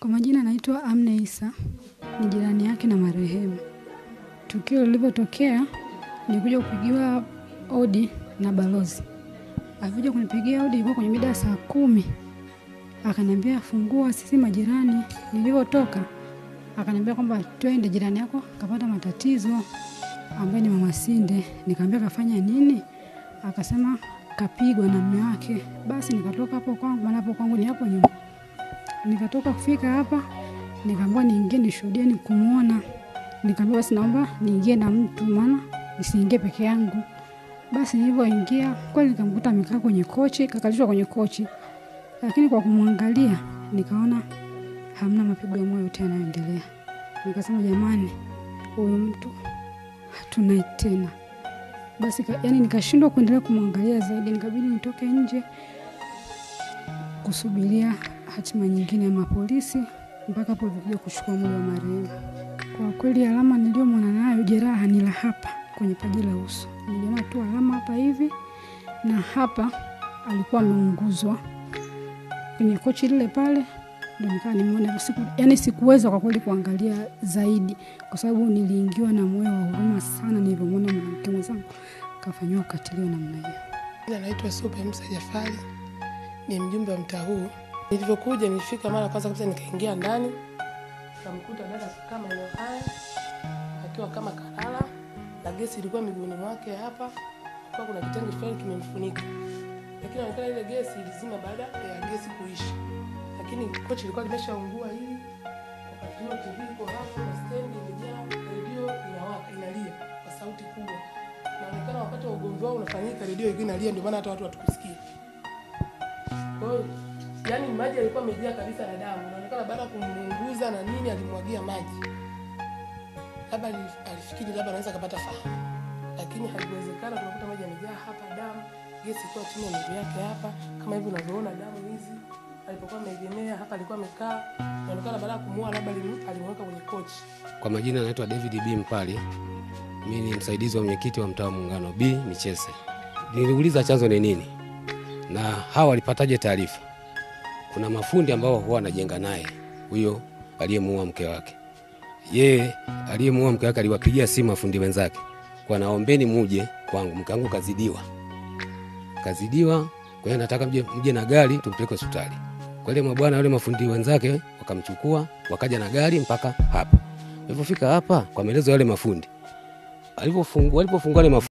Kwa majina naitwa Amna Isa, ni jirani yake na marehemu. Tukio lilivyotokea nilikuja kupigiwa odi na balozi. Alikuja kunipigia odi ilikuwa kwenye mida ya saa kumi. Akaniambia fungua, sisi majirani. Nilivyotoka akaniambia kwamba twende, jirani yako kapata matatizo, ambaye ni mama Sinde. Nikamwambia kafanya nini? Akasema kapigwa na mume wake. Basi nikatoka hapo kwangu, maana hapo kwangu ni hapo nyuma. Nikatoka kufika hapa, nikaambiwa niingie nishuhudie, ni kumwona. Nikaambiwa basi naomba niingie na mtu, maana nisiingie peke yangu. Basi nilivyoingia kweli, nikamkuta amekaa kwenye kochi, kakalishwa kwenye kochi, lakini kwa kumwangalia nikaona hamna mapigo ya moyo yote yanayoendelea. Nikasema jamani, huyu mtu hatunaye tena. Basi ka, yani nikashindwa kuendelea kumwangalia zaidi, nikabidi nitoke nje kusubiria hatima nyingine ya mapolisi mpaka hapo ilikuja kuchukua mwili wa marehemu. Kwa kweli alama niliyomwona nayo jeraha ni la hapa kwenye paji la uso, niliona tu alama hapa hivi na hapa alikuwa ameunguzwa kwenye kochi lile pale, ndo nikawa nimeona siku, yani sikuweza kwa kweli kuangalia zaidi, kwa sababu niliingiwa na moyo wa huruma sana nilivyomwona mwanamke mwenzangu kafanyiwa ukatili wa namna hiyo. Jina naitwa Supe Musa Jafari, ni mjumbe wa mtaa huu. Nilivyokuja nilifika mara kwanza kabisa, nikaingia ndani nikamkuta dada kama maeneo haya akiwa kama kalala, na gesi ilikuwa miguuni mwake hapa, kwa kuna kitenge fulani kimemfunika, lakini inaonekana ile gesi ilizima baada ya gesi kuisha, lakini kochi ilikuwa limeshaungua hili. Wakati huo TV iko hapo na stendi imejaa, redio inawaka inalia kwa sauti kubwa. Inaonekana wakati wa ugomvi wao unafanyika, redio ilikuwa inalia, ndio maana hata watu hatukusikia. Kwa hiyo yani maji yalikuwa yamejaa kabisa na damu. Inaonekana baada ya kumuunguza na nini alimwagia maji. Labda ali- alifikiri labda anaweza akapata fahamu. Lakini haikuwezekana, tunakuta maji yamejaa hapa damu. Gesi ilikuwa chini ya miguu yake hapa kama hivi unavyoona damu hizi. Alipokuwa ameegemea hapa alikuwa amekaa. Inaonekana baada ya kumuua labda alim- alimweka kwenye kochi. Kwa majina anaitwa David B Mpali. Mimi ni msaidizi wa mwenyekiti wa mtaa wa Muungano B Michese. Niliuliza chanzo ni nini na hawa walipataje taarifa. Kuna mafundi ambao huwa wanajenga naye huyo aliyemuua mke wake. Yeye aliyemuua mke wake aliwapigia simu mafundi wenzake, kwa naombeni muje kwangu, mke wangu kazidiwa, kazidiwa, kwa hiyo nataka mje, mje na gari tumpeleke hospitali. Kwa ile mabwana wale mafundi wenzake wakamchukua, wakaja na gari mpaka hapa. Walipofika hapa, kwa maelezo ya wale mafundi, alipofungua walipofungua wale mafundi